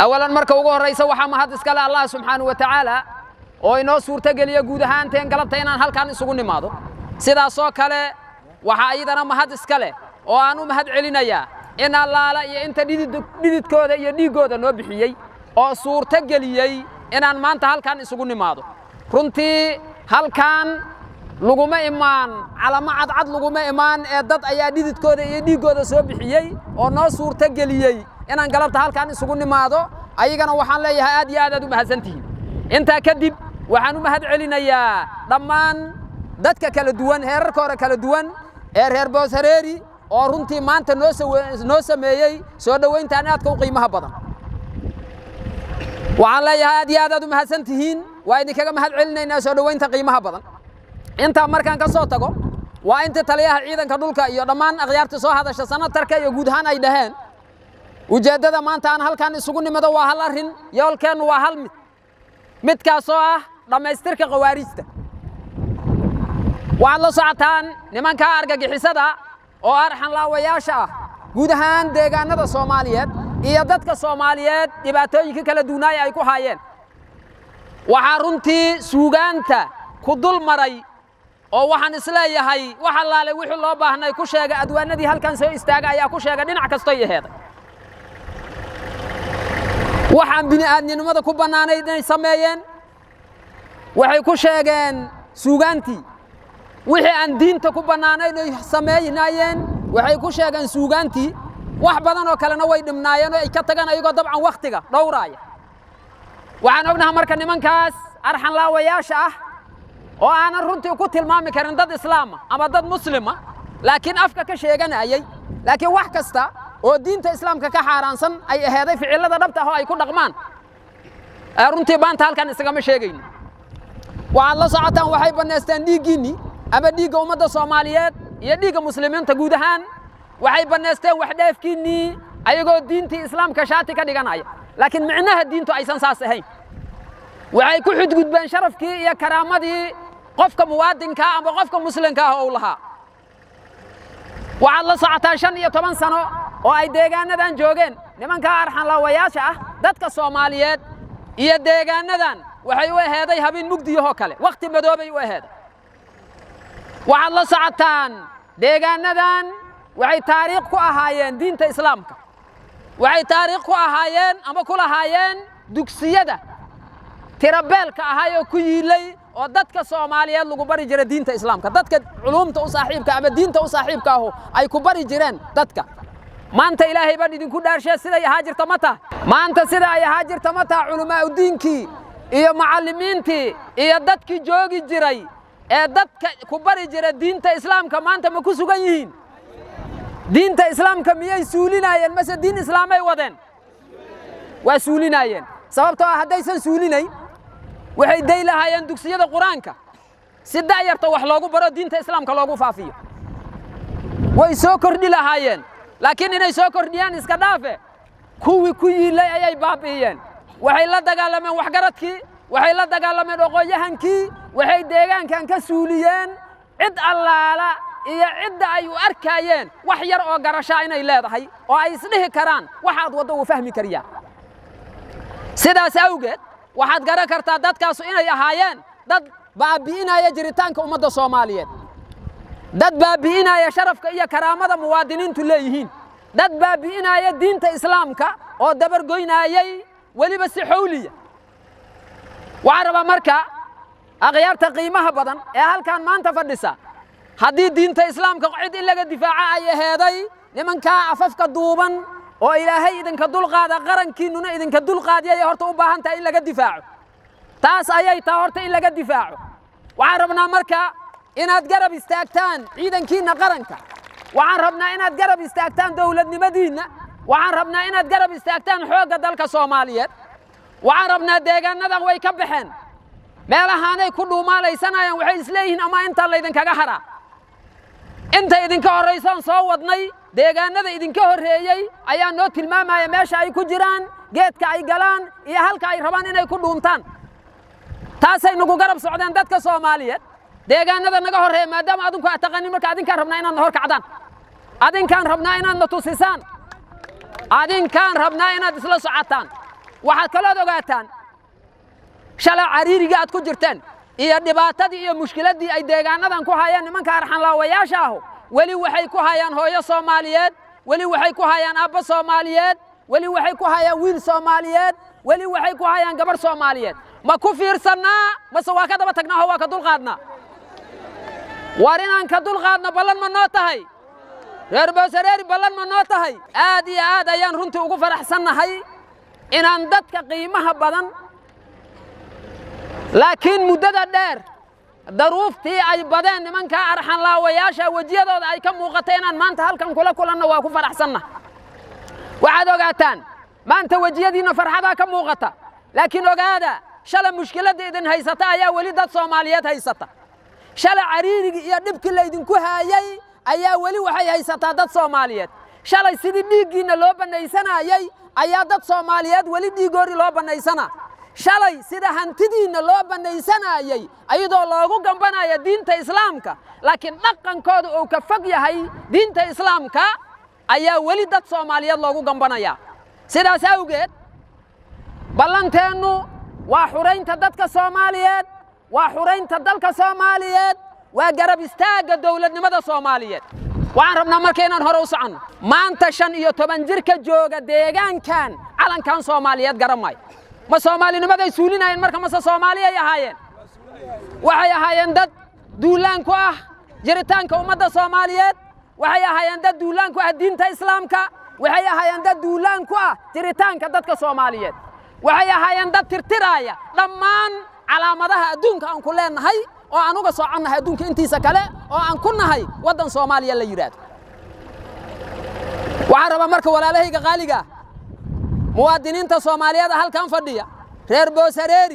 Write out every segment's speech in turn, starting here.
awalan marka ugu horraysa waxaa mahad iskale allah subxaanahu wa tacaala oo inoo suurtogeliya guud ahaanteen galabta inaan halkan isugu nimaado sidaasoo kale waxaa iyadana mahad iska leh oo aan u mahad celinayaa in allaala iyo inta dhididkooda iyo dhiiggooda noo bixiyey oo suurto geliyey inaan maanta halkan isugu nimaado runtii halkan laguma imaan calamo cadcad laguma imaan ee dad ayaa dhididkooda iyo dhiiggooda soo bixiyey oo noo suurto geliyey inaan galabta halkan isugu nimaado ayagana waxaan leeyahay aad iyo aad aad u mahadsantihiin intaa kadib waxaan u mahad celinayaa dhammaan dadka kala duwan heerarka hore kala duwan ee reer booshareeri oo runtii maanta noo sameeyey soo dhowayntaan aadka u qiimaha badan waxaan leeyahay aad iyo aad aad u mahadsan tihiin waa idinkaga mahad celinaynaa soo dhowaynta qiimaha badan intaa markaan ka soo tago waa intii taliyaha ciidanka dhulka iyo dhammaan akhyaarta soo hadasha sanatarka iyo guud ahaan ay dhaheen ujeeddada maanta aan halkan isugu nimado waa hal arrin yoolkeennu waa hal mid midkaasoo ah dhammaystirka khawaarijta waxaad la socotaan nimankaa argagixisada oo arxanlaawayaasha ah guud ahaan deegaanada soomaaliyeed iyo dadka soomaaliyeed dhibaatooyinka kala duunaaya ay ku haayeen waxaa runtii suugaanta ku dul maray oo waxaan isleeyahay wax allaale wixii loo baahnay ku sheega adwaanadii halkan soo istaaga ayaa ku sheega dhinac kastoy aheeday waxaan bini'aadninimada ku bannaanayd inay sameeyeen waxay ku sheegeen suugaantii wixii aan diinta ku bannaanayn ay sameeynaayeen waxay ku sheegeen suugaantii wax badan oo kalena way dhibnaayeen oo ay ka tagaan ayagoo dabcan wakhtiga dhowraaya waxaan ognaha marka nimankaas arxanlaawayaasha ah oo aanan runtii ku tilmaami karin dad islaama ama dad muslima laakiin afka ka sheeganayay laakiin wax kasta oo diinta islaamka ka xaaraansan ay aheeday ficillada dhabta ah oo ay ku dhaqmaan runtii maanta halkan isagama sheegayno waxaad la socotaan waxay bannaysteen dhiiggiinnii ama dhiigga ummadda soomaaliyeed iyo dhiigga muslimiinta guud ahaan waxay bannaysteen waxdheefkiinnii ayagoo diintii islaamka shaati ka dhiganaya laakiin micnaha diintu aysan saas ahayn waxay ku xudgudbeen sharafkii iyo karaamadii qofka muwaadinkaa ama qofka muslimka ah oo u lahaa waxaad la socotaa shan iyo toban sano oo ay deegaanadan joogeen nimankaa arxanlaawayaasha ah dadka soomaaliyeed iyo deegaanadan waxay u aheeday habeen mugdiyahoo kale wakhti madoobay u aheeday waxaad la socotaan deegaanadan waxay taariikh ku ahaayeen diinta islaamka waxay taariikh ku ahaayeen ama ku lahaayeen dugsiyada tirabeelka ahay oo ku yiilay oo dadka soomaaliyeed lagu bari jira diinta islaamka dadka culuumta u saaxiibka ama diinta u saaxiibka ahu ay ku bari jireen dadka maanta ilaahay baan idinku dhaarshee siday ahaa jirta ma taha maanta sida ay ahaa jirta ma taha culamaauddiinkii iyo macallimiintii iyo dadkii joogi jiray ee dadka ku bari jira diinta islaamka maanta ma ku sugan yihiin diinta islaamka miyay suulinaayeen mase diin islaamay wadeen waa suulinaayeen sababtoo ah haddaysan suulinayn waxay day lahaayeen dugsiyada qur-aanka si da'yarta wax loogu baro diinta islaamka loogu faafiyo way soo kordhi lahaayeen laakiin inay soo kordhiyaan iska dhaafe kuwii ku yiilay ayay baabi'iyeen waxay la dagaalameen waxgaradkii waxay la dagaalameen oqoonyahankii waxay deegaankan ka suuliyeen cid allaala iyo cidda ay u arkaayeen wax yar oo garashaa inay leedahay oo ay isdhihi karaan waxaad waddo uu fahmi kariyaa sidaas awgeed waxaad garan kartaa dadkaasu inay ahaayeen dad baabi'inaya jiritaanka ummadda soomaaliyeed dad baabi'inaya sharafka iyo karaamada muwaadiniintu leeyihiin dad baabi'inaya diinta islaamka oo dabargoynaayay weliba si xowliya waxaan rabaa marka akhyaarta qiimaha badan ee halkan maanta fadhisa haddii diinta islaamka cid in laga difaaca ay aheeday nimankaa afafka duuban oo ilaahay idinka dulqaada qarankiinnuna idinka dulqaadiyay horta u baahan tahay in laga difaaco taas ayay taha horta in laga difaaco waxaan rabnaa marka inaad garab istaagtaan ciidankiinna qaranka waxaan rabnaa inaad garab istaagtaan dowladnimadiinna waxaan rabnaa inaad garab istaagtaan xoogga dalka soomaaliyeed waxaan rabnaa deegaanadan way ka baxeen meelahaanay ku dhuumaalaysanayaan waxay isleeyihiin ama intaa laydinkaga haraa inta idinka horraysaan soo wadnay deegaanada idinka horreeyey ayaa noo tilmaamaya meesha ay ku jiraan geedka ay galaan iyo halka ay rabaan inay ku dhuuntaan taasay nagu garab socdeen dadka soomaaliyeed deegaanada naga horreeya maadaama adinku aad taqanin marka adinkaan rabnaa inaad na hor kacdaan adinkaan rabnaa inaad na tusisaan adinkaan rabnaa inaad isla socotaan waxaad kalood ogaataan shalay cariirigii aad ku jirteen iyo dhibaatadii iyo mushkiladdii ay deegaanadan ku hayaan nimanka arxanlaawayaasha ahu weli waxay ku hayaan hooyo soomaaliyeed weli waxay ku hayaan aabbo soomaaliyeed weli waxay ku hayaan wiil soomaaliyeed weli waxay ku hayaan gabarh soomaaliyeed ma ku fiirsannaa mase waa ka daba tagnaa oo waa ka dulqaadnaa war inaan ka dulqaadno ballan ma noo tahay reer bowsareeri ballan ma noo tahay aad iyo aad ayaan runtii ugu faraxsannahay inaan dadka qiimaha badan laakiin muddada dheer daruuftii ay badeen nimankaa arxanlaawayaasha wejiyadooda ay ka muuqatay inaan maanta halkan kula kulanno waa ku faraxsanna waxaad ogaataan maanta wejiyadiinna farxadaa ka muuqata laakiin ogaada shalay mushkiladda idin haysata ayaa weli dad soomaaliyeed haysata shalay cariirigii iyo dhibkii laydinku haayay ayaa weli waxay haysataa dad soomaaliyeed shalay sidii dhiiggiinna loo bannaysanayey ayaa dad soomaaliyeed weli dhiigoori loo bannaysanaa shalay sida hantidiinna loo bannaysanayey ayadoo loogu gambanaya diinta islaamka laakiin dhaqankooda uu ka fog yahay diinta islaamka ayaa weli dad soomaaliyeed loogu gambanaya sidaas awgeed ballanteennu waa xuraynta dadka soomaaliyeed waa xuraynta dalka soomaaliyeed waa garab istaagga dowladnimada soomaaliyeed waxaan rabnaa marka inaan hore u soconno maanta shan iyo toban jirka jooga deegaankan calankan soomaaliyeed garan maayo ma soomaalinimaday suulinayeen marka mase soomaaliyay ahaayeen waxay ahaayeen dad duulaan ku ah jiritaanka ummadda soomaaliyeed waxay ahaayeen dad duulaan ku ah diinta islaamka waxay ahaayeen dad duulaan ku ah jiritaanka dadka soomaaliyeed waxay ahaayeen dad tirtiraaya dhammaan calaamadaha adduunka aan ku leennahay oo aan uga soconnahay adduunka intiisa kale oo aan ku nahay waddan soomaaliya la yidhaahdo waxaan rabaa marka walaalahayga qaaligaa muwaadiniinta soomaaliyeed halkan fadhiya reer boosareeri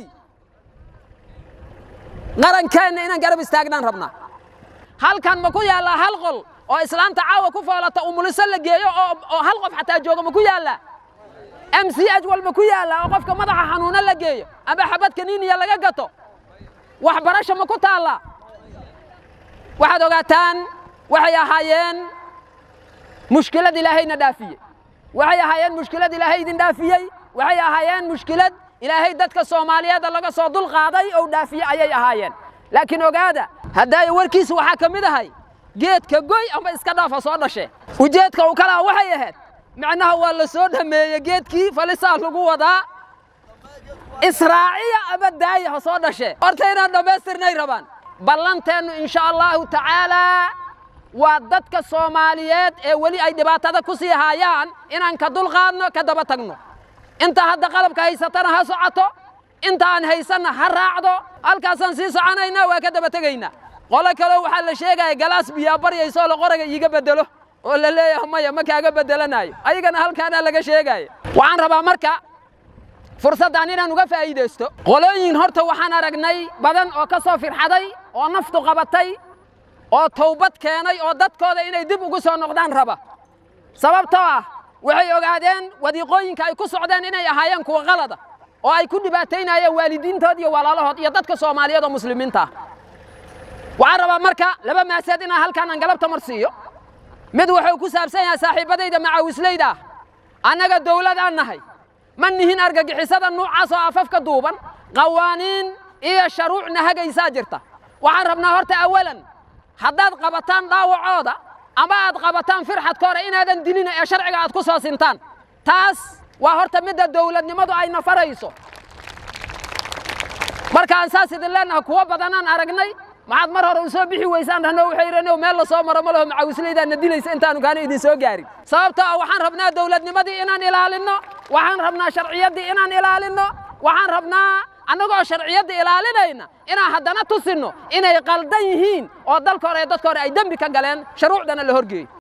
qarankeenna inaan garab istaagnaan rabnaa halkan ma ku yaallaa hal qol oo islaanta caawa ku foolata umuliso la geeyo oo hal qof xataa jooga ma ku yaallaa m c h walba ku yaallaa oo qofka madaxa xanuuno la geeyo amba xabad kaniiniya laga gato waxbarasho ma ku taallaa waxaad ogaataan waxay ahaayeen mushkilad ilaahayna dhaafiyey waxay ahaayeen mushkilad ilaahay idin dhaafiyey waxay ahaayeen mushkilad ilaahay dadka soomaaliyeedda laga soo dul qaaday ou dhaafiye ayay ahaayeen laakiin ogaada haddaayo warkiisa waxaa ka mid ahay geedka goy amba iska dhaafa soo dhashe ujeedka uu kalaa waxay ahayd macnaha waa la soo dhameeye geedkii falisaa lagu wadaa israaciya ama daaya ha soo dhashe horta inaan dhammaystirnay rabaan ballanteennu insha allahu tacaalaa waa dadka soomaaliyeed ee weli ay dhibaatada ku sii haayaan inaan ka dulqaadno ka daba tagno inta hadda qalabka haysatana ha socoto inta aan haysanna ha raacdo halkaasaan sii soconaynaa waa ka daba tegaynaa qolo kaleo waxaa la sheegaya galaas biyaa baryaysoo la qoraga iiga beddelo oo la leeyahay maya ma kaaga beddelanayo ayagana halkaanaa laga sheegaya waxaan rabaa marka fursaddan inaan uga faa'iidaysto qolooyin horta waxaan aragnay badan oo ka soo firxaday oo naftu qabatay oo tawbad keenay oo dadkooda inay dib ugu soo noqdaan raba sababtoo ah waxay ogaadeen wadiiqooyinka ay ku socdeen inay ahaayeen kuwa qalada oo ay ku dhibaataynayeen waalidiintood iyo walaalahood iyo dadka soomaaliyeed oo muslimiinta ah waxaan rabaa marka laba maaseed inaan halkaan aan galabta mar siiyo mid wuxuu ku saabsan yahay saaxiibbadayda macaawislayda ah annaga dawladaan nahay ma nihin argagixisada nuucaas oo afafka duuban qawaaniin iyo sharuucna hagaysaa jirta waxaan rabnaa horta awalan haddaad qabataan dhaawacooda ama aad qabataan firxadka hore inaadan dilina ee sharciga aad ku soo sintaan taas waa horta midda dawladnimadu ay nafarayso markaan saas idin leennaha kuwo badanaan aragnay maxaad mar hore u soo bixi weysaan dhahno waxay yidhahno meel la soo maro ma laho macaawislaydaana dilaysa intaanu kaana idin soo gaarin sababtoo ah waxaan rabnaa dawladnimadii inaan ilaalinno waxaan rabnaa sharciyaddii inaan ilaalinno waxaan rabnaa annagoo sharciyadda ilaalinayna inaan haddana tusinno inay qaldan yihiin oo dalka hore ee dadka hore ay dembi ka galeen shuruucdana la horgeeyo